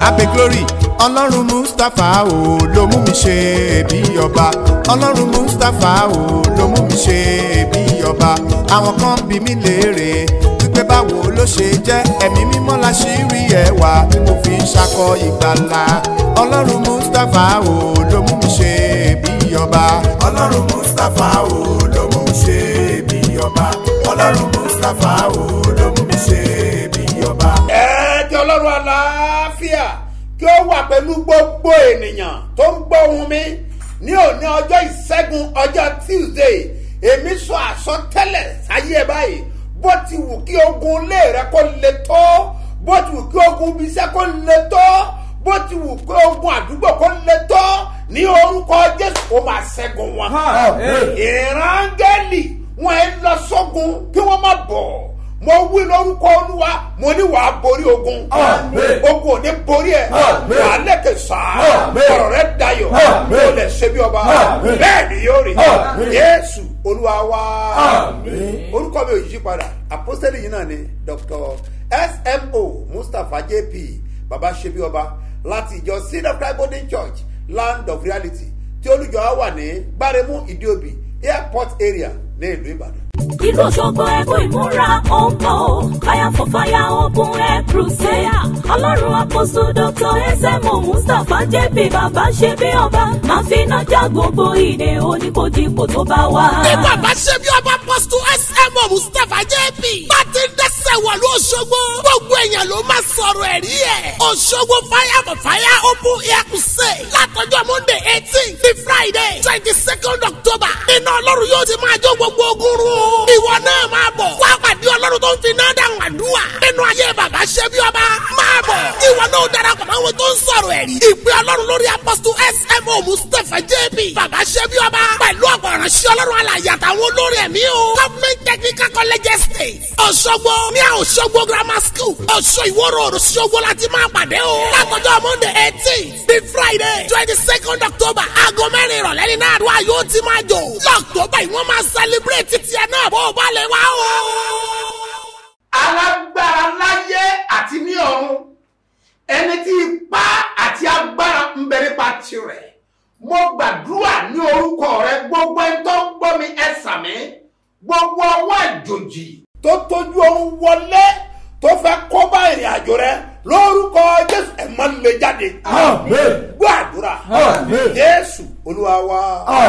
abe glory ọlọ́run mustapha o ló mú mi ṣe bí ọba ọlọ́run mustapha o ló mú mi ṣe bí ọba àwọn kan bí mi léèrè wípé báwo ló ṣe jẹ́ ẹ̀mí mímọ́ la ṣì rí ẹwà tí mo fi ń ṣakọ ìgbàlà ọlọ́run mustapha o ló mú mi ṣe bí ọba ọlọ́run mustapha o ló mú mi ṣe bí ọba ọlọ́run mustapha o ló mú mi ṣe bí ọba. ẹ̀ẹ́dẹ̀ ọlọ́run àlàáfíà kí ó wà pẹ̀lú gbogbo ènìyàn tó ń gbọ́ ohùn mi ní òní ọjọ́ ìṣẹ́gun ọjọ́ tuesday èmi sọ àsọtẹ́lẹ̀ sáyé ẹ báyìí bó ti wù kí ogun ilé rẹ kó le tó bó ti wù kí ogun ibi iṣẹ́ kó le tó bó ti wù kí ogun àdúgbò kó le tó ní orúkọ jésù kó máa ṣẹ́gun wọn. ìrángẹ́lì wọn ẹ lọ sógun kí wọ́n má bọ̀ mo wí lórúkọ olúwa mo ní wàá borí ogun ogun ò ní borí ẹ wàá lẹ́kẹ̀ sáà ọ̀rọ̀ rẹ dayọ̀ o lè ṣe bí ọba bẹ́ẹ̀ ni yóò rí yéésù olúwa wá orúkọ mi ò yí padà àpọ́sítélì yìí náà ni dr smo mustapha jp baba ṣe bí ọba láti ìjọ seed of christ golden church land of reality tí olùjọ wà ní gbáremú ìdíòbí airport area ní ìlú ìbàdàn ìlú òṣogbo ẹkú ìmúra ọ̀nà fire for fire open air crusade ọlọ́run àpòsù dr ẹsẹ̀mọ̀ mustapha jp bàbá ṣe bí ọba máa fi iná já gbogbo ìdè oníkojúpò tó bá wà. bí bàbá ṣe bí ọba pọ́sítù smo mustapha jp bá ti ń dẹ́sẹ̀ wọ̀lú òṣogbo gbogbo èèyàn ló máa sọ̀rọ̀ ẹ̀rí ẹ̀ òṣogbo fire for fire open air crusade látọjọ́ monday eighteen ní friday twenty second october iná ọlọ́run yóò ti máa jó gbogbo ogun rún o ìwọ náà máa bọ̀ wá pàdé ọlọ́run tó ń fi náà dáhùn àdúrà nínú ayé bàbá ṣe bí ọba máa bọ̀ ìwọ náà darapọ̀ mọ́ àwọn tó ń sọ̀rọ̀ ẹ̀rí ìpè ọlọ́run lórí apọ́sítù smo mustapha jp bàbá ṣe bí ọba pẹ̀lú ọ̀pọ̀ ìránṣẹ́ ọlọ́run alàyè àtàwọn olórí ẹ̀mí o government technical college estate ọ̀ṣọ́gbó ní ọ̀ṣọ́gbó grammar school ọ̀ṣọ́ ìwọ́rọ̀ òṣogbo láti máa pàdé o látọjọ́ monday eighteen the friday twenty second october aago mẹ́rin ìrọ̀lẹ́ ní náà àdúrà yóò ti máa jò lọ́ọ̀tọ́bà ìwọ́n máa celebrate tiẹ̀ náà bó o bá lè wá o. alágbára láyé àti ní ọ̀run ẹni tí ipá àti agbára ń bẹ nípa tirẹ̀ mo gbàdúrà ní orúkọ rẹ gbogbo ẹni tó ń gbọ́ mi ẹ sàmí gbogbo ọwọ́ àjòjì tó tójú ohun wọlé tó fẹ́ kó bá ìrìn àjò rẹ lórúkọ jésù ẹ máa ń lè jáde gbọ́ àdúrà jésù olúwa wa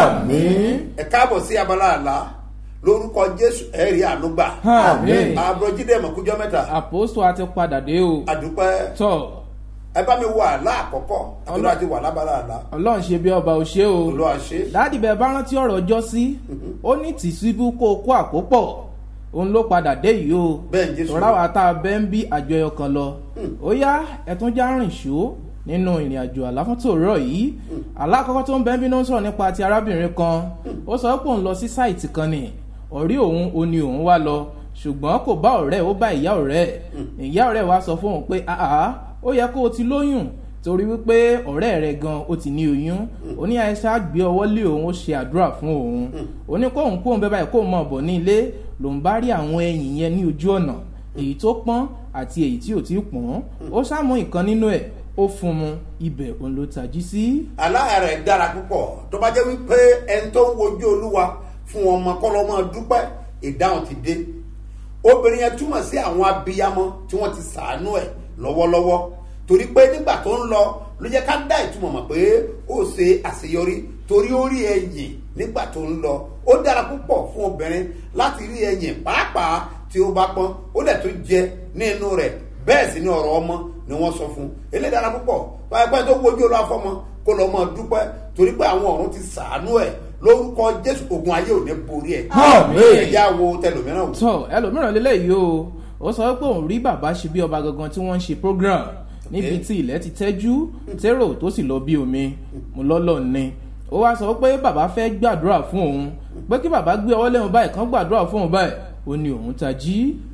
ẹ káàbọ̀ sí abala àlá lórúkọ jésù ẹ rí ànúgbà Àmín. àbúròjídé mọ̀kújọ́ mẹ́ta àpòsù àti padà dé o àdúpẹ́ tọ ẹ bá mi wọ àlá àkọ́kọ́ àdúrà ti wà lábala àlá ọlọ́run ṣe bí ọba ò ṣe o olúwa ṣe dáàdì bẹ́ẹ̀ bá rántí ọ̀rọ̀ ọjọ́ sí ó ní tìṣíbù kó o kó àkópọ̀ òun ló padà dé yìí o Bẹ́ẹ̀ ni Jésù. tọ́ra wa tá a bẹ́ ń bí àjọ ẹyọ kan lọ ó yá ẹ̀tún já rìn ṣó nínú ìrìn àjò àláfótòrọ̀ yìí alákọ̀ọ́kọ́ tó ń bẹ́ ń bí ló ń sọ̀rọ̀ nípa ti arábìnrin kan ó sọ pé òun lọ sí sáìtì kan ni ọ̀rí òun ò ní òun wá lọ ṣùgbọ́n kò bá ọ̀rẹ́ ó bá ìyá ọ̀rẹ́ ẹ̀ ìyá ọ̀rẹ́ wa sọ fún òun pé àá ó yẹ kó o ti lóyún torí wípé ọ̀rẹ́ rẹ̀ gan ó ti ní oyún ó ní àìsàn àgbé ọwọ́ lé òun ó ṣe àdúrà fún òun ó ní kóun kóun bẹ́ẹ̀ báyìí kóun mọ̀ bọ̀ ní ilé lòun bá rí àwọn ẹyìn yẹn ní ojú ọ̀nà èyí tó pọ́n àti èyí tí ò tí ì pọ́n ó sàmú ìkan nínú ẹ̀ ó fún mu ibẹ̀ òun ló tají sí. aláya rẹ̀ dára púpọ̀ tó bá jẹ́ wípé ẹni tó ń wojú olúwa fún ọmọ kọ́lọ́mọ dúpẹ́ ìdáhùn ti dé obìnrin yẹn túmọ̀ sí àwọn abiyamọ tí wọ́n ti sàánú ẹ̀ lọ́wọ́lọ́wọ́ torí pé nígbà tó ń lọ ló jẹ́ ká dá ìtumọ̀ mọ̀ pé ó ṣe àṣeyọrí torí ó rí ẹ̀yìn nígbà tó ń lọ ó dára púpọ̀ fún obìnrin láti rí ẹ̀yìn pàápàá tí ó bá pọ́n ó dẹ̀ tó jẹ ní inú rẹ̀ bẹ́ẹ̀ sì ni ọ̀rọ̀ ọmọ ni wọ́n sọ fún un eléyìí dára púpọ̀ pàápàá tó wojú olú afọ́mọ kó lọ́ mọ́ dúpẹ́ torí pé àwọn ọ̀run ti sàánú ẹ̀ lórúkọ jésù ogun ayé ò ní borí ẹ̀ ẹ̀yà wo tẹlòmíràn wò. tọ ẹlòmíràn lélẹ́yìí o ó sọ pé òun rí bàbá ṣe bí ọba gangan tí wọ́n ń ṣe program níbi tí ilẹ̀ ti tẹ́jú tẹ́rò tó sì lọ bí omi mo lọ́lọ́ ni ó wá sọ pé bàbá fẹ́ gbàdúrà fún òun pé kí bàbá gbé ọwọ́ lẹ́hìn báyìí kan gbàdúrà fún òun báyìí ó ní òun tají.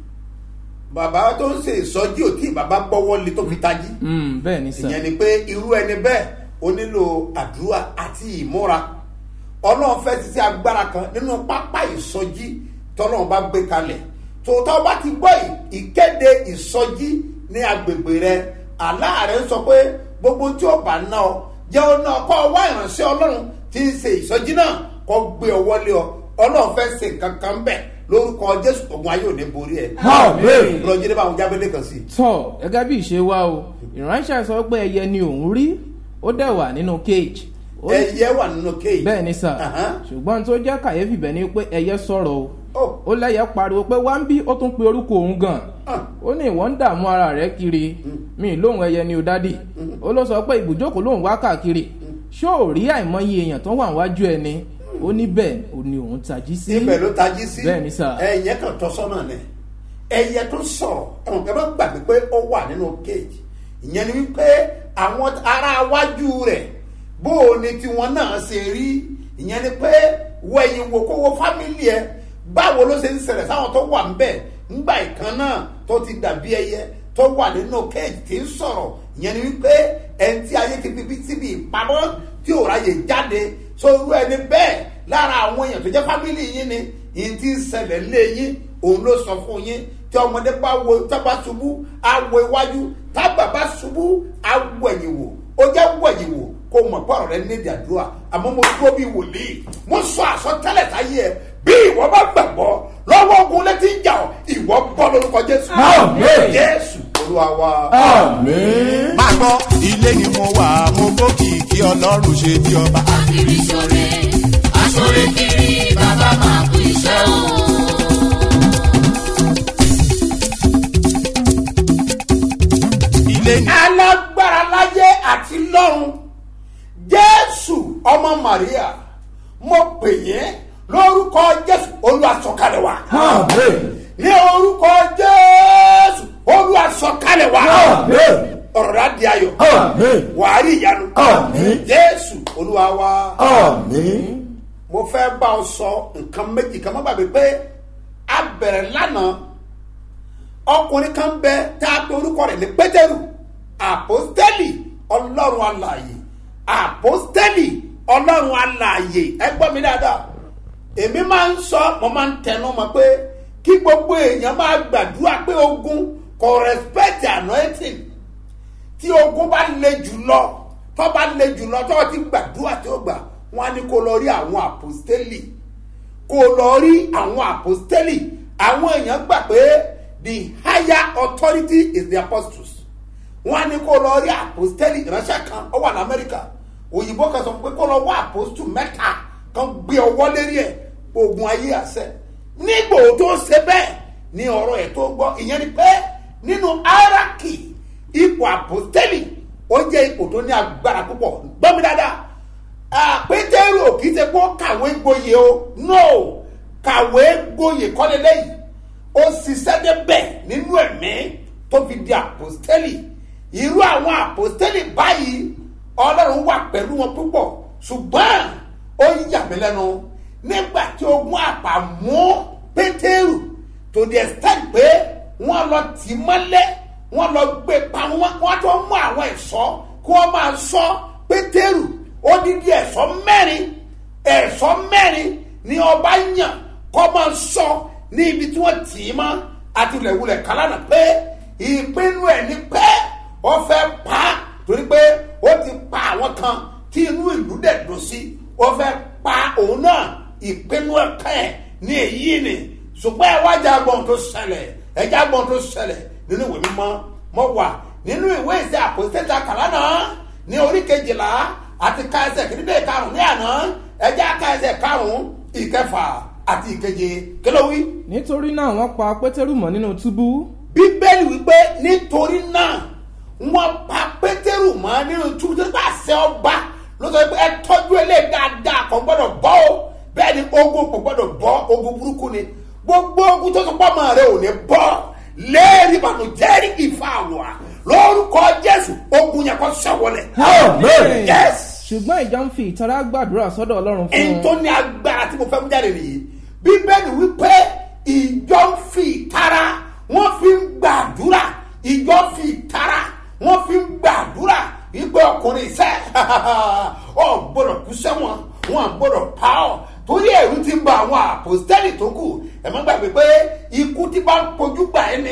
bàbá tó ń ṣe ìsọjí ò tí bàbá gbọ́wọ́ lé tó fi tají Mm, bẹ́ẹ̀ ni sà ìyẹn ni pé irú ẹni bẹ́ẹ̀ ó nílò àdúrà àti ìmúra ọlọ́run fẹ́ ti sí agbára kan nínú pápá ìsọjí tọ́lọ́run bá gbé kalẹ̀ tòótọ́ bá ti gbọ́ ì- ìkéde ìsọjí ní agbègbè rẹ àlá rẹ̀ ń sọ pé gbogbo tí ó bá ná ọ jẹ́ ọ náà kọ́ ọ wá ìránṣẹ́ ọlọ́run tí ń ṣe ìsọjí náà kọ́ gbé ọ wọlé ọ ọlọ́run fẹ́ ṣe nǹkan kan bẹ̀ lórúkọ jésù ogun ayé ò ní borí ẹ. Àmín. lọ́jọ́ nípa àwọn jábẹ́lẹ́ kan sí i. tọ́ gẹ́gẹ́ bí ìṣe wa o ìránṣẹ́ sọ pé ẹyẹ ni òun rí ó dẹ̀ wà nínú cage Ó ní- ẹyẹ wà nínú kéèjì. bẹ́ẹ̀ ni sà Ahan. ṣùgbọ́n tó jẹ́ kàyéfì bẹ́ẹ̀ ni pé ẹyẹ sọ̀rọ̀ o Oh. ó lẹ́yẹ pariwo pé wá ń bí ó tún pe orúkọ òun gan Ah. ó ní ìwọ ń dààmú ara rẹ kiri mi lóhùn ẹyẹ ni o dádì ó ló sọ pé ibùjókòó lòun wá káàkiri ṣó ò rí àìmọye èèyàn tó wà wájú ẹni ó ní bẹ́ẹ̀ ò ní òun tají sí ibẹ̀ ló tají sí. Bẹ́ẹ̀ ni sà. ẹyẹ kan tọ́ sọ́nà ni ẹyẹ tó sọ̀rọ̀ ẹ̀wọ̀n kẹ́ bá gbàgbé pé ó wà nínú kéèjì ìyẹn ni wípé àwọn ará wájú rẹ̀ bó o ní tiwọn náà ṣe rí ìyẹn ni pé wẹ̀yìn wò kó wo fámìlì ẹ báwo ló ṣe ń ṣẹlẹ̀ sáwọn tó wà ńbẹ̀ ńgbà ìkan náà tó ti dàbí ẹyẹ tó wà nínú kéèjì tí ń sọ̀rọ̀ ìyẹn ni wípé ẹni tí ayé ti bíbí síbi ìpamọ́ tí ò ráyè jáde sórú ẹni bẹ́ẹ̀ lára àwọn èèyàn tó jẹ́ fámìlì yín ni yín ti ń ṣẹlẹ̀ lé yín òun ló sọ fún yín tí ọmọdé bá wo tábà ṣubú á wo iwájú tábà bá ṣubú á wo ẹ̀yìn wò ó jẹ́ wo ẹ̀yìn wò kó mọ̀ pọ̀rọ̀ rẹ nídìí àdúrà àmọ́ mo dúró bí wòlíì mo sọ àsọtẹ́lẹ̀ táyé ẹ bí ìwọ bá gbàgbọ́ lọ́wọ́ ogun létí ń jà ọ́ ìwọ bọ́ lórúkọ jésù Àmín. jésù olúwa wa. Àmín. máa gbọ́ ilé ni mo wà mo gòkè kí ọlọ́run ṣe bí ọba. kiri ṣore aṣore kiri bàbá máa kú iṣẹ́ o. ilé ni alágbára láyé àti lọ́run jésù ọmọ maria mo pè yín lórúkọ jésù olùwàsọkalẹ̀ wa Àmín. ní orúkọ jésù olùwàsọkalẹ̀ wa Àmín. ọ̀rọ̀ rà di ayọ̀ Àmín. wàá rí ìyanu Àmín. jésù olúwa wa Àmín. mo fẹ́ bá ọ sọ nǹkan méjì kan má gbàgbé pé a bẹ̀rẹ̀ lánàá ọkùnrin kan bẹ tá a pe orúkọ rẹ̀ ní pétérù àpọ́stẹ́lì ọlọ́run alààyè àpọ́stẹ́lì ọlọ́run alààyè ẹ gbọ́ mi dáadáa èmi máa ń sọ mo máa ń tẹnu mọ́ pé kí gbogbo èèyàn máa gbàdúrà pé ogun kò respect anointing tí ogun bá le jù lọ tó bá le jù lọ tó ti gbàdúrà tí ó gbà wọn á ní kó lọ rí àwọn àpòstélì kó lọ rí àwọn àpòstélì àwọn èèyàn gbà pé the higher authority is the apostles wọn á ní kó lọ rí àpòstélì ìránṣẹ́ kan ó wà ní amẹ́ríkà òyìnbó kan sọ pé kó lọ wá àpòstù mẹ́ta kan gbé ọwọ́ lérí ẹ̀ ogun ayé àṣẹ nígbò tó ṣe bẹ́ẹ̀ ní ọ̀rọ̀ ẹ̀ tó gbọ́ ìyẹn ni pé nínú hierarchy ipò àpòstélì ó jẹ́ ipò tó ní agbára púpọ̀ gbọ́ mi dáadáa Ah, pétérù ò kì í ṣe pé ó kàwé gboyè o no kàwé gboyè kọ́lé lẹ́yìn ó ṣiṣẹ́ débẹ̀ nínú ẹ̀mí tó fi di àpòstélì irú àwọn àpòstélì báyìí ọlọ́run wà pẹ̀lú wọn púpọ̀ ṣùgbọ́n ó yà mí lẹ́nu nígbà tí ogun àpà mú pétérù to the extent pé wọ́n lọ tì í mọ́lẹ̀ wọ́n lọ gbé pa wọ́n wọ́n tó mú àwọn ẹ̀ṣọ́ kí wọ́n máa sọ pétérù odidi ẹ̀ṣọ́ mẹ́rin ẹ̀ṣọ́ mẹ́rin ni ọba yàn kọ́ máa sọ ní ibi tí wọ́n tì í mọ́ àti wulẹ̀wulẹ̀ kálánà pé ìpinnu ẹ̀ ni pé ó fẹ́ pa á torí pé ó ti pa àwọn kan tí inú ìlú dẹ̀ dùn sí ó fẹ́ pa òun náà ìpinnu ẹ̀ka ẹ̀ ní èyí ni ṣùgbọ́n ẹ wájà gbọ́n tó ṣẹlẹ̀ ẹja gbọ́n tó ṣẹlẹ̀ nínú ìwé mímọ́ mọ́ wà nínú ìwé ìṣe àpòsílẹ̀ kàlánà ní orí kejìlá àti ka ẹsẹ̀ kìíní karùn-ún ní àná ẹja ka ẹsẹ̀ karùn-ún ìkẹfà àti ìkeje kílówí. nítorí náà wọ́n pa pétérù mọ́ nínú túbú bíbélì wípé nítorí náà wọ́n pa pétérù mọ́ nínú túbú tó bá ṣe ọba ló sọ pé ẹ tọ́jú eléyìí dáadáa kò gbọ́dọ̀ bọ́ o bẹ́ẹ̀ ni ogun kò gbọ́dọ̀ bọ́ ogun burúkú ni gbogbo ogun tó sọ pé ọmọ rẹ ò ní bọ́ léèrè ìbànújẹ́rì ìfà àwọ̀ lórúkọ jésù ogun yẹn kọ́ sẹ́wọlẹ̀. Amen. yes ṣùgbọ́n ìjọ ń fi ìtara gbàdúrà sọ́dọ̀ ọlọ́run fún ẹni un tó ní agbára tí mo fẹ́ mú jáde nìyí bíbélì wípé ìjọ ń fi ìtara wọ́n fi ń gbàdúrà ìjọ fi ìtara wọ́n fi ń gbàdúrà wípé ọkùnrin iṣẹ́ ọ gbọ́dọ̀ kú sẹ́wọ̀n wọn gbọ́dọ̀ pa ọ́ torí ẹ̀rú ti ń ba àwọn àpòstẹ́lì tó kù ẹ̀ má gbàgbé pé ikú tí bá ń pojú gbà ẹ́ ni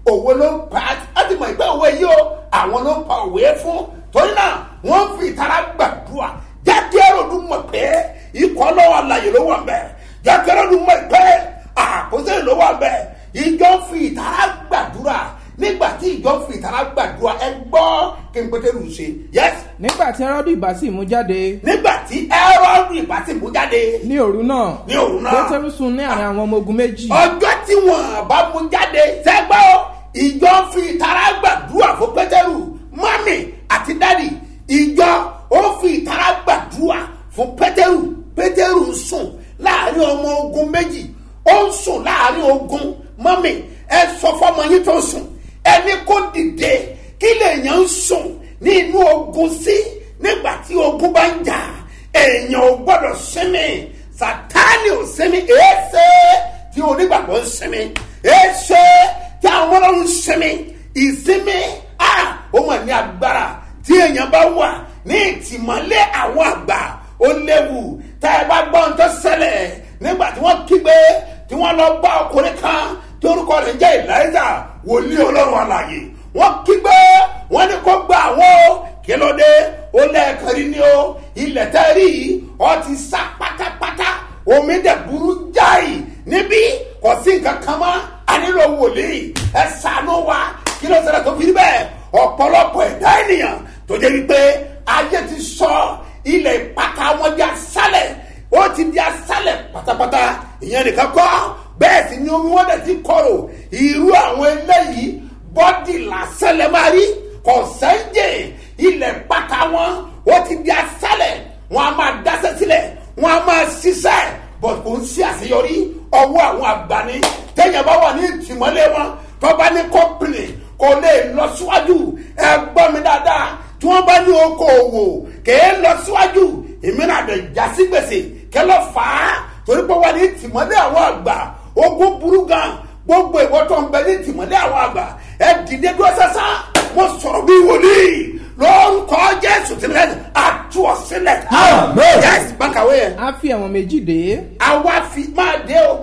òwe ló ń pa á ti mọ̀ ìgbà òwe yìí o àwọn ló ń pa òwe fún torí náà wọ́n ń fi ìtara gbàdúrà jáde ẹrọ̀dún mọ̀ pé ikọ̀ lọ́wọ́ àlàyé ló wà bẹ́ẹ̀ jáde ẹrọ̀dún mọ̀ pé àkóso ló wà bẹ́ẹ̀ ìjọ ń fi ìtara gbàdúrà nígbà tí ìjọ ń fi ìtara gbàdúrà ẹ gbọ́ kí n pété rù ṣe yẹs nígbà tí ẹrọ́dù ìbá sì mú jáde nígbà tí ẹrọ̀dún ìbá ti mú jáde ní òru náà ní òru náà pétérù sùn ní àárín àwọn ọmọ ogun méjì ọjọ́ tí wọ́n bá mú jáde sẹ́gbọ́ ìjọ ń fi ìtara gbàdúrà fún pétérù mọ́mì àti dádì ìjọ ó fi ìtara gbàdúrà fún pétérù pétérù ń sùn láàrin ọmọ ogun méjì ó ń sùn láàrin ogun mọ́mì ẹ sọ fọmọ yín tó sùn ẹni kó dìde kí lèèyàn ń sùn ní inú ogun sí nígbà tí ogun bá ń jà èèyàn ò gbọ́dọ̀ sinmi sátánì ò sinmi èéṣe tí onígbàgbọ́ ń sinmi èéṣe tí àwọn ọlọ́run ń sinmi ìsinmi a ó mọ̀ ní agbára tí èèyàn bá wà ní ìtìmọ́lé àwọn àgbà ó léwu tá ẹ bá gbọ́ ohun tó ṣẹlẹ̀ nígbà tí wọ́n kígbe tí wọ́n lọ bá ọkùnrin kan tí orúkọ rẹ̀ ń jẹ́ eliza wòlíì ọlọ́run àlàyé wọ́n kígbe wọ́n ní kó gba àwọn o kí ló dé ó lẹ́ẹ̀kan rí ni o ilẹ̀ tẹ́ rí yìí ọ ti sá pátápátá omi dẹ̀ burú jáì níbí kò sí nǹkan kan mọ́ a nílò wòlíì ẹ ṣàánú wa kí ló ṣẹlẹ̀ tó fi rí bẹ́ẹ̀ ọ̀pọ̀lọpọ̀ ẹ̀dá ènìyàn tó jẹ́ wípé ayé ti sọ ilẹ̀ ìpàkà wọn di asálẹ̀ ó ti di asálẹ̀ pátápátá ìyẹn nìkan kọ́ bẹ́ẹ̀ sì ni omi wọn dẹ̀ ti kọ̀rọ̀ irú àwọn eléyìí bọ́dì lásán lẹ́ máa rí kò sẹ́ńjẹ̀ ilẹ̀ ìpàkà wọn ó ti di asálẹ̀ wọn a máa dáṣẹ́ sílẹ̀ wọn a máa ṣiṣẹ́ bọ̀ kò ń ṣe àṣeyọrí ọwọ́ àwọn àgbàní téèyàn bá wà ní ìtìmọ́lé wọn tó bá ní kọ́pìnì kò lè lọ síwájú ẹ gbọ́ mi dáadáa tí wọ́n bá ní okòòwò kèé lọ síwájú ìmíràn àdè jásí gbèsè kẹ lọ fà á torí pé wà ní ìtìmọ́lé àwọn àgbà ogun burú gan gbogbo ìwọ tó ń bẹ ní ìtìmọ́lé àwọn àgbà ẹ dìde dúró sẹ́sán mo sọ̀rọ̀ bí wòlíì lórúkọ jésù tìlẹ̀ àtú ọ̀sílẹ̀ yẹ́sì bákàwé yẹn á fi ẹ̀wọ̀n méjì dé àwa fi máa dé o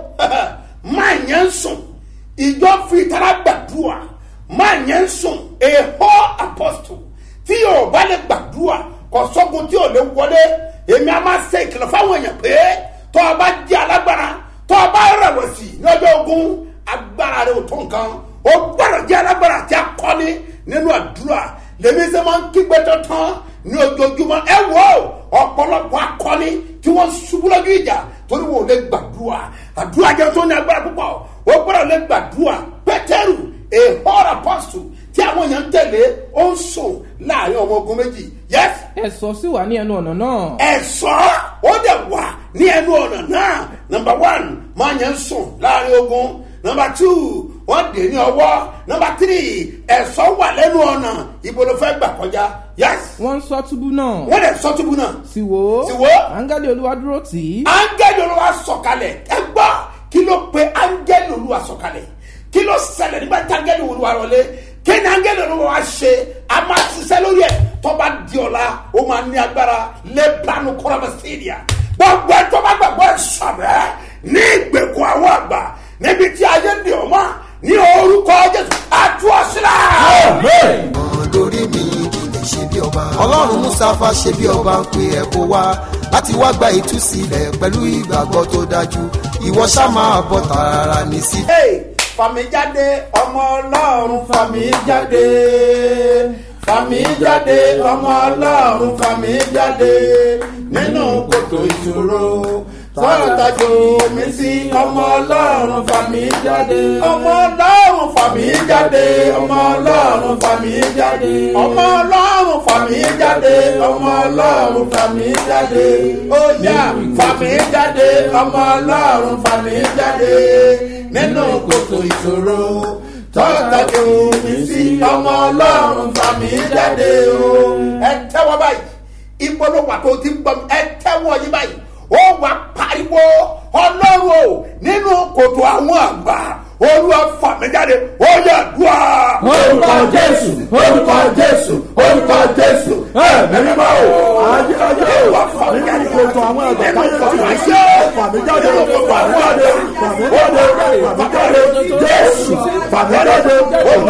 máa yẹn ń sùn ìjọ fi tara gbàdúrà máa yẹn ń sùn èhó apọ́sítù tí yóò bá lè gbàdúrà kò sọ́gun tí yóò lè wọlé èmi a máa ṣe ìkìlọ̀ fáwọn èèyàn pé tó o bá jẹ́ alágbára tó o bá rẹ̀wẹ̀sì ní ọjọ́ ogun agbára rẹ̀ ò tó nǹkan o gbọ́dọ̀ jẹ́ alágbára àti akọni nínú àdúrà lèmi ṣe máa ń kígbe tán ní ojoojúmọ́ ẹ wò ó ọ̀pọ̀lọpọ̀ akọni tí wọ́n ṣubú lójú ìjà torí wọn ò lè gbàdúrà àdúrà jẹ́ tó ní agbára púpọ̀ ó gbọ́dọ̀ lè gbàdúrà pétérù èhóra pọ́sù tí àwọn èèyàn ń tẹ̀lé ó ń sùn láàrin ọmọ ogun méjì yẹ́sì ẹ̀sọ́ sì wà ní ẹnu ọ̀nà náà ẹ̀sọ́ ó dẹ̀ wà ní ẹnu ọ̀nà náà nọmba one máa yẹn ń sùn láàrin ogun nọmba two wọ́n dè ní ọwọ́ nọmba three ẹ̀sọ́ wà lẹ́nu ọ̀nà ibo ló fẹ́ gbà kọjá yes wọ́n ń sọ túbú náà wọ́n dẹ̀ sọ túbú náà sì wò ó Sì wò ó. áńgẹ́lì olúwa dúró tì í áńgẹ́lì olúwa sọ̀kalẹ̀ ẹ gbọ́ kí ló pe áńgẹ́lì olúwa sọ̀kalẹ̀ kí ló ṣẹlẹ̀ nígbà tí áńgẹ́lì olúwa rọlé kí ni áńgẹ́lì olúwa ṣe a máa ṣiṣẹ́ lórí ẹ̀ tọ́ba di ọ̀la ó máa ní agbára lẹ́bàánu kọ́rọ́mọ sídìá gbogbo ẹ̀ tọ́ba gbàgbọ́ ẹ̀ sọ̀rẹ́ ní ìgbèkùn àwọn àgbà níbi tí ayé ń di ọmọ ní orúkọ jésù àtúwọ̀sílẹ̀. lórí mi kì í ṣe bí ọba. ọlọ́run mustapha ṣe bí ọba ń pe ẹ̀ kó wá láti wá gba ìtúsílẹ̀ pẹ̀lú ìgbàgbọ́ tó dájú ìwọ ṣá máa bọ̀ tààrà ní sí. Hey, fàmí jáde ọmọ ọlọ́run fàmí jáde fàmí jáde ọmọ ọlọ́run fàmí jáde nínú kòtò ìṣòro tọ́tajú mi sí ọmọ ọlọ́run fàmí jáde ọmọ ọlọ́run fàmí jáde ọmọ ọlọ́run fàmí jáde ọmọ ọlọ́run fàmí jáde ọmọ ọlọ́run fàmí jáde ó yá fàmí jáde ọmọ ọlọ́run fàmí jáde nínú kòtò ìṣòro tọ́tajú mi sí ọmọ ọlọ́run fàmí jáde o. ẹ tẹ́wọ́ báyìí ìpolówó àti òtí ń gbọ́ mi ẹ tẹ́wọ́ yín báyìí ó wà pariwo ọlọ́run o nínú kòtò àwọn àgbà olúwa fàmíjáde ó yà dùà. orúkọ jésù orúkọ jésù orúkọ jésù ẹ̀mí mímọ́ o ayérayé o nínú ìkòtò àwọn ẹ̀gbọ́n táyé ti wá sí fàmíjáde fàmíjáde fàmíjáde fàmíjáde jésù fàmíjáde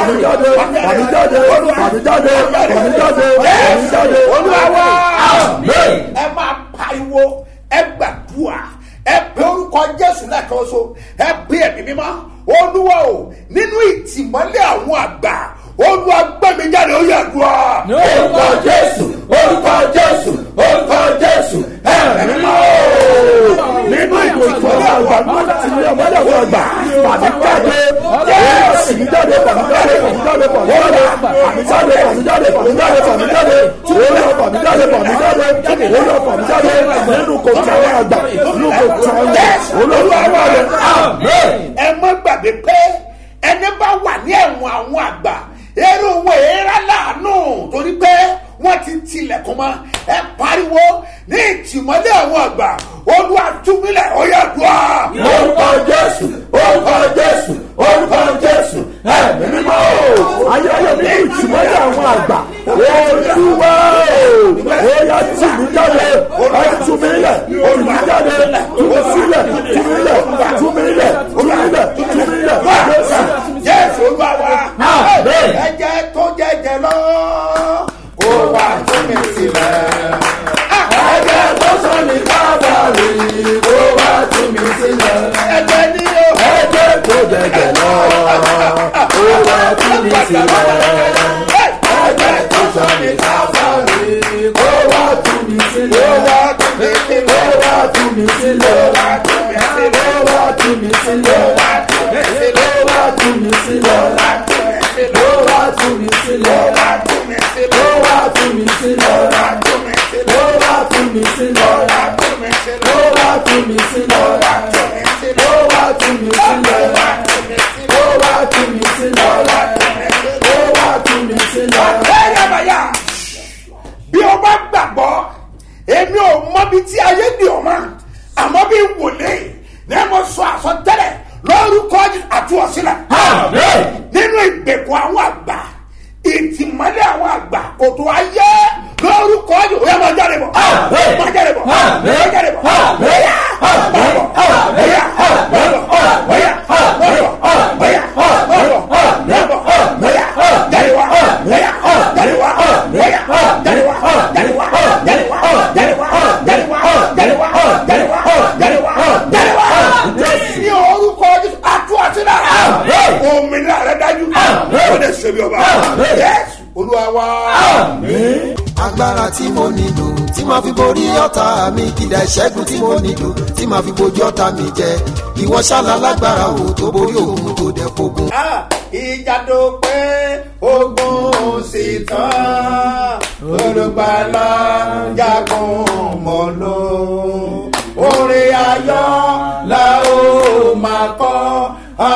fàmí jáde fàmí jáde fàmí jáde fàmí jáde fàmí jáde. olúwa wá Amen. ẹ máa pariwo ẹ gbàdúrà ẹ pe orúkọ jésù lẹ́ẹ̀kan so ẹ pe ẹ̀mí mímọ́ olúwa o nínú ìtìmọ́lẹ̀ àwọn àgbà olúwa gbẹ̀mí jáde ó yẹ dùn ọ́. orúkọ jésù orúkọ jésù orúkọ jésù ẹ̀mí mímọ́ nínú ìbò ìtọ́jú àgbà náà ti ní ọmọdé àwọn àgbà fàmí jáde jésù jáde fàmí jáde fàmí jáde fàmí jáde fàmí jáde fàmí jáde fàmí jáde fàmí jáde olúwa fàmí jáde fàmí jáde olúwa fàmí jáde nínú kòtò àwọn àgbà nínú kòtò àwọn àgbà olúwa wà lẹ amen. ẹ má gbàgbé pé ẹni bá wà ní ẹ̀wọ̀n àwọn àgbà eré owó èèrà láàánú torí pé wọ́n ti tilẹ̀kùn mọ́ ẹ pariwo ní ìtìmọ́lẹ̀ àwọn àgbà olúwa túnbílẹ̀ ó yẹ dùn ọ́. orúkọ jésù orúkọ jésù orúkọ jésù ẹ̀mí mímọ́ o ayé ayé mi ní ìtìmọ́lẹ̀ àwọn àgbà olúwa o ó yá tì mí jáde ẹ tú mi lẹ̀ tì mí jáde tú mi sílẹ̀ tú mi lẹ̀ tú mi lẹ̀ tú mi lẹ̀ tú mi lẹ̀ jésù. jésù olúwa wa Amen. ẹ̀jẹ̀ tó jẹjẹ lọ kó wá tún mi sílẹ̀. ẹ̀jẹ̀ tó sọ ní kábàárì kó wá tú mi sílẹ̀. ẹ̀jẹ̀ ni o. ẹ̀jẹ̀ tó jẹjẹ lọ kó wá tú mi sílẹ̀. ẹ̀jẹ̀ tó sọ ní kábàárì kó wá tú mi sílẹ̀. Ó wá tún mi sílẹ̀. Ó wá tú mi sílẹ̀. Ó wá tún mi sílẹ̀. Ó wá tú mi sílẹ̀. Ó wá tú mi sílẹ̀. Ó wá tú mi sílẹ̀. Ó wá tú mi sílẹ̀. Ó wá tú mi sílẹ̀. Ó wá tú mi sílẹ̀. Ó wá tú mi sílẹ̀. Ó wá tú mi sílẹ̀. Ó wá tú mi sílẹ̀. Ó wá tú mi sílẹ̀. Ó wá tú mi sílẹ̀. Ó wá tú mi sílẹ̀. Ó wá tú mi sílẹ̀. Ó wá tú mi sílẹ̀. Ẹ̀yàbàyà bí o bá gbàgbọ́ èmi ò mọbi tí ayé di o ma àmọ́ bí wòlé ní ẹ mọ sọ àsọtẹ́lẹ̀ lórúkọ àtúwọ̀sílẹ̀ Amen. nínú ìgbèkùn àwọn àgbà ìtìmọ́lẹ̀ àwọn àgbà kòtò ayé lórúkọ yìí ó yẹ máa jáde bọ̀ Amen. máa jáde bọ̀ Amen. máa jáde bọ̀ Amen. bóyá máa bọ̀ bóyá máa bọ̀ bóyá máa bọ̀ bóyá máa bọ̀ máa bọ̀ bóyá jáde wá bóyá jáde wá bóyá jáde wá jáde wá jáde wá jáde wá jáde wá jáde wá jáde wá jáde wá jáde wá ní orúkọ Jésù àtúwàsílẹ̀ Amen. òmìnira rẹ dájú ó lè ṣe bí ọba Amen. Jésù olúwa wá. agbára tí mo nílò tí màá fi borí ọ̀tá mi kìdá ìṣẹ́gun tí mo nílò tí màá fi bojú ọ̀tá mi jẹ ìwọ ṣáná lágbára o tó borí òun tó dẹ̀ fogun. Ah, ìjà tó pé ogun sì tán olùgbàlà jagun mọ́ ló orin ayọ̀ la ó máa kọ́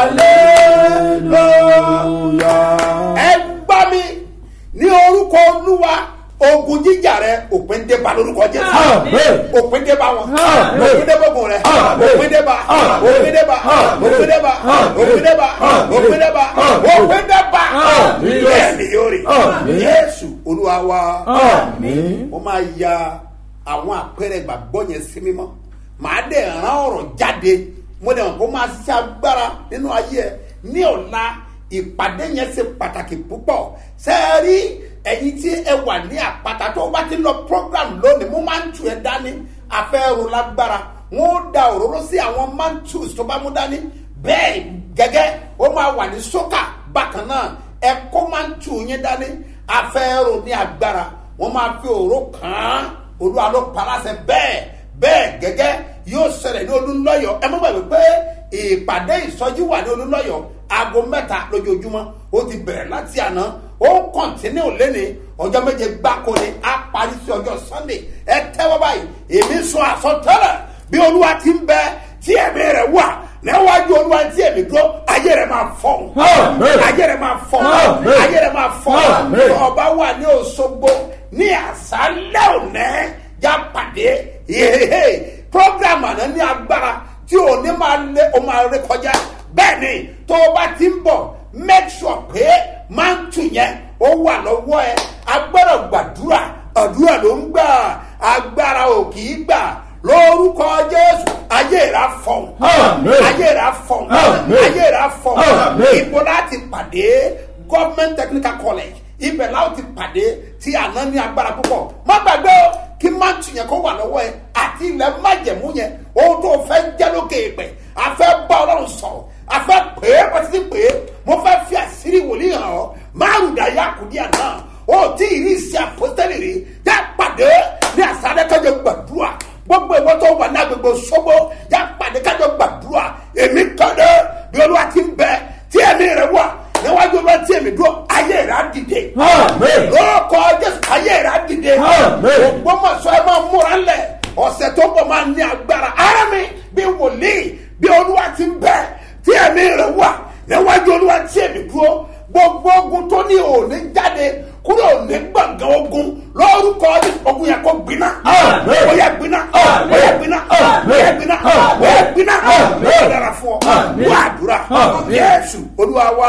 hallelujah. ẹ gbá mi ní orúkọ olúwa ogun jíjà rẹ òpin dé bá lórúkọ jésù Amen. òpin dé bá wọn Amen. òpin dé bógun rẹ Amen. òpin dé bá Amen. òpin dé bá Amen. òpin dé bá òpin dé bá Amen. òpin dé bá Amen. òpin dé bá Amen. bẹ́ẹ̀ ni yóò rí Amen. jésù olúwa wa Amen. ó máa ya àwọn àpẹẹrẹ ìgbàgbọ́ yẹn sí mímọ́ màá dẹ̀ rán ọ̀rọ̀ jáde mo dẹ̀ mọ̀ kó máa ṣe agbára nínú ayé ẹ ní ọ̀la ìpàdé yẹn ṣe pàtàkì púpọ̀ sẹ́ẹ̀rí ẹ̀yin tí ẹ wà ní àpáta tó o bá ti lọ program lónìí mo máa ń tu ẹ dání afẹ́rù lágbára wọn ó da òróró sí àwọn mantus tó bá mú dání bẹ́ẹ̀ gẹ́gẹ́ ó máa wà ní sókà bákan náà ẹ kó mantu yín dání afẹ́rù ní agbára wọ́n máa fi òró kàn án olúwa ló paláṣẹ bẹ́ẹ̀ bẹ́ẹ̀ gẹ́gẹ́ yóò ṣẹlẹ̀ ní olúńlọ́yọ̀ ẹ mọ́ gbàgbé pé ìpàdé ìsọjí wà ní olúńlọ́yọ̀ aago mẹ́ta lójoojúmọ́ ó ti bẹ̀rẹ̀ láti àná ó ń kọ̀ntínú lẹ́ni ọjọ́ méje gbáko ni á parí sí ọjọ́ sunday ẹ tẹ́wọ́ báyìí èmi sọ àsọtẹ́lẹ̀ bí olúwa ti ń bẹ tí ẹ̀mí rẹ̀ wà níwájú olúwa tí ẹ̀mí dúró ayé rẹ̀ máa fọ́ Amen. ayé rẹ̀ máa fọ́ Amen. ayé rẹ̀ máa fọ́ Amen. ọba wà ní òṣogbo ní àṣálẹ́ òní já pàdé hehehe program àná ní agbára tí òní máa lé o máa ré kọjá bẹ́ẹ̀ ni tó o bá ti ń bọ̀ make sure pé máa ń tù yẹn ó wà lọ́wọ́ ẹ agbára gbàdúrà àdúrà ló ń gbà agbára ò kì í gbà lórúkọ jésù ayé rà fọ̀n Amen. ayé rà fọ̀n Amen. ayé rà fọ̀n Amen. ibo láti pàdé government technical college ibẹ̀ láwọn ti pàdé tí àná ní agbára púpọ̀ má gbàgbé o kí máàtù yẹn kó wà lọ́wọ́ ẹ àti ilẹ̀ májẹ̀mú yẹn ohun tó fẹ́ jẹ́ lókè ìpẹ́ afẹ́ bá ọlọ́run sọ̀rọ̀ afẹ́ pè é pàtí pè é mo fẹ́ fi àṣírí wòlíì hàn ọ́ márùn dàyà kùdíà náà ó tí ì rí iṣẹ́ àpótẹ́lì rí yá pàdé ní àṣálẹ́ kájọ gbàdúrà gbogbo ìwọ tó wà ní agbègbè sọ́gbó yá pàdé kájọ gbàdúrà èmi kọ́dé bí olúwa ti ń bẹ tí ẹ̀mí rẹ̀ wà níwájú olúwa tí èmi dúró ayé rẹ̀ á dìde lórúkọ jésù ayé rẹ̀ á dìde ògbómọ̀ṣọ́ ẹ máa múra lẹ̀ ọ̀sẹ̀ tó ń bọ̀ máa ní agbára ara mi bí wòlíì bí olúwa ti ń bẹ tí ẹ̀mí rẹ̀ wà níwájú olúwa tí èmi dúró gbogbo ogun tó ní òní jáde kúrò ní gbọ̀ngàn ogun lórúkọ jésù ogun yẹn kó gbiná bóyá gbiná bóyá gbiná bóyá gbiná bóyá gbiná bóyá dára fún ọ wà á dúrà jésù olúwa wa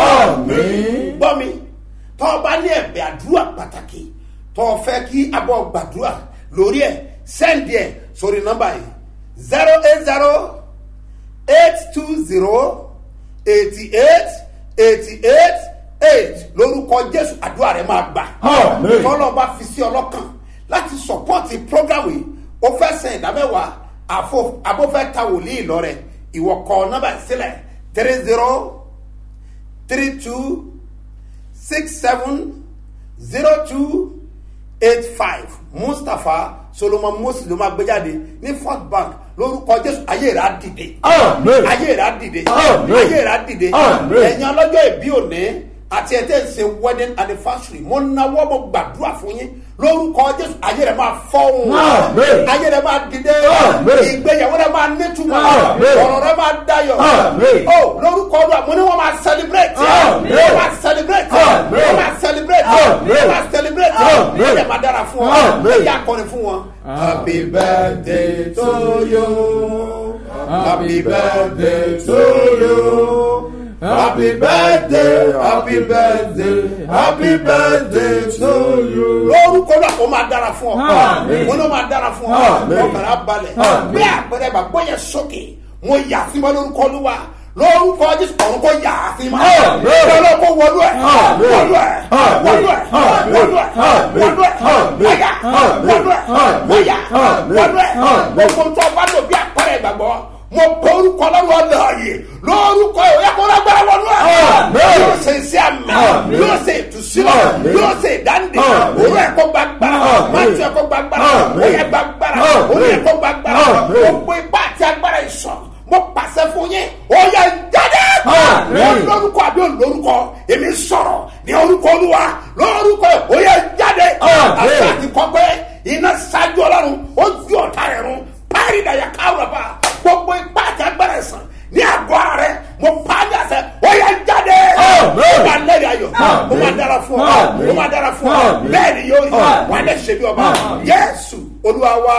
gbọ́ mi tọ́ ọ bá ní ẹ̀bẹ̀ àdúrà pàtàkì tọ́ ọ fẹ́ kí abọ́ gbàdúrà lórí ẹ̀ sẹ́ndì ẹ̀ sórí nọ́mbà yìí zero eight zero eight two zero eighty eight eighty eight eight lórúkọ jésù àdúrà rẹ máa gbà tọ́lọ́ bá fi sí ọlọ́kàn láti sọ̀pọ́ọ̀tì prógrámù yìí ó fẹ́ sẹ́ ìdámẹ́wàá àfọ abófẹ́ ta wòlíì lọ́rẹ̀ ìwọ kọ nọ́mbà sílẹ̀ three zero three two six seven zero two eight five mustapha solomon mosi ló máa gbé jáde ní first bank lórúkọ jésù ayé rẹ á dìde ayé rẹ á dìde ayé rẹ á dìde ẹ̀yin ọlọ́jọ́ ìbí òní àti ẹ̀tẹ́ ṣe wedding anniversary mo náwó mo gbàdúrà fún yín lórúkọ jésù ayé rẹ máa fọ́hùn ayé rẹ máa dìde ìgbéyàwó rẹ máa nítumọ̀ ọ̀rọ̀ rẹ máa dayọ̀ o lórúkọ ọdún àmọ́ ni wọ́n máa celebrate wọ́n máa celebrate wọ́n máa celebrate wọ́n máa celebrate wọ́n yẹ máa dára fún ọ ẹ yà kọrin fún wọn. happy birthday to you happy birthday to you. Happy birthday, happy birthday, happy birthday to you. Lórúkọ náà ó máa dára fún ọ. Wọ́n ló máa dára fún ọ. Ọkàrà balẹ̀. Bí àpẹẹrẹ bàbá yẹn sókè, mo yà sí mọ́ lórúkọ olúwa. Lórúkọ Jésù ọ̀run kò yà á sí mọ́. Lọ́lọ́ kó wọlú ẹ̀. Wọlú ẹ̀. Wọlú ẹ̀. Wọlú ẹ̀. Wọlú ẹ̀. Wọ́yà. Wọlú ẹ̀. Wọ́yà. Wọlú ẹ̀. Gbogbo tó bá lò bí àpẹẹrẹ ìgbàgbọ́ mo bọ orúkọ lọ́wọ́ láàyè lórúkọ ẹ̀ òyà kó lágbára wọnú ẹ̀ yóò ṣe iṣẹ́ àmì yóò ṣe ìtúsílẹ̀ yóò ṣe ìdáǹdè òun ẹ̀ kó gbàgbára máṣe ẹ̀ kó gbàgbára òyà gbàgbára òun ẹ̀ kó gbàgbára gbogbo ipá àti agbára ìṣàn mo pàṣẹ fún yín òyà jáde wọn lórúkọ àbí olórúkọ èmi sọ̀rọ̀ ní orúkọ olúwa lórúkọ òyà jáde àti àti kọ́pẹ́ iná ṣáájú ọlọ́run ó ju ọ̀tá rẹ̀ run párí dàyà káwùrọ̀ bá gbogbo ipá àti agbára ẹ̀sán ní àgọ́ ara rẹ mo pa á dàsẹ́ ó yẹ jáde ó máa lẹ́rìí ayọ̀ ó máa dára fún ọ ó máa dára fún ọ bẹ́ẹ̀ ni yóò rí wà lẹ́ ṣe bí ọba yẹ́sù olúwa wá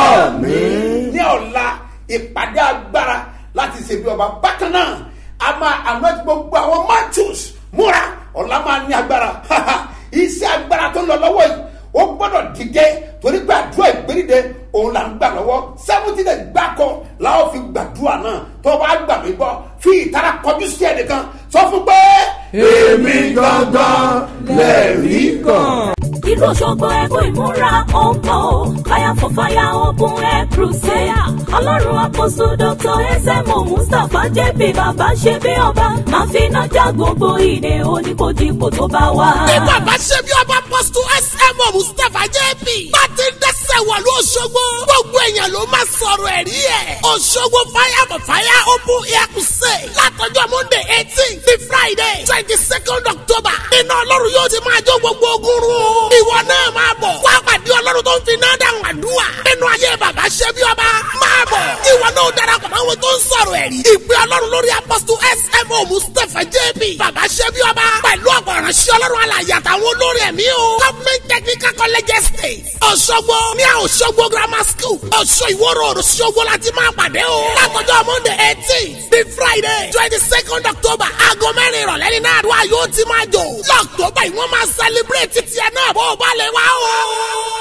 ní ọ̀la ìpàdé agbára láti ṣe bí ọba bákan náà a máa àná ti gbogbo àwọn matthews múra ọ̀la máa ní agbára iṣẹ́ agbára tó ń lọ lọ́wọ́ yìí ó gbọ́dọ̀ dìde torí pé àdúrà ìgbéríde òun là ń gbà lọ́wọ́ seventy days gbáko làwọn fi gbàdúrà náà tó bá gbà mí gbọ́ fi ìtara kọjú sí ẹnìkan sọ fún pé. èmi gangan lẹ́rìí kan. ìlú òṣogbo ẹkún ìmúra ọ̀pọ̀ fire for fire open air crusade ọlọ́run àpòsù dr ẹsẹ̀mù mustapha jp bàbá ṣe bí ọba máa fi iná já gbogbo ìdè oníkojúkò tó bá wà. ní bàbá ṣe bí ọba pọ́sítù smo mustapha jp bá ti ń dẹ́sẹ̀ wọ̀ ló ṣogbo gbogbo èèyàn ló máa sọ̀rọ̀ ẹ̀rí ẹ̀ òṣogbo fire for fire open air crusade látọjọ́ monday eighteen ní friday twenty second october iná ọlọ́run yóò ti máa jó gbogbo ogun run o ìwọ náà máa bọ̀ wá pàdé ọlọ́run tó ń fi náà dáhùn àdúrà nínú ayé bàbá ṣe bí ọba máa bọ̀ ìwọ náà darapọ̀ máa wo tó ń sọ̀rọ̀ ẹ̀rí ìpè ọlọ́run lórí apọ́sítù smo mustapha jp bàbá ṣe bí ọba pẹ̀lú ọ̀pọ̀ ìránṣẹ́ ọlọ́run alàyè àtàwọn olórí ẹ̀mí o government technical college estate ọ̀ṣọ́gbó ní ọ̀ṣọ́gbó grammar school ọ̀ṣọ́ ìwọ́rọ̀ ọ̀ṣọ́gbó láti máa pàdé o látọjọ́ monday eighteen bí friday twenty second october aago mẹ́rin ìrọ̀lẹ́ ní náà àdúrà yóò ti máa jò lọ́ọ̀tọ́bà yìí wọ́n máa celebrate tiẹ̀ náà bó o bá lè wá o.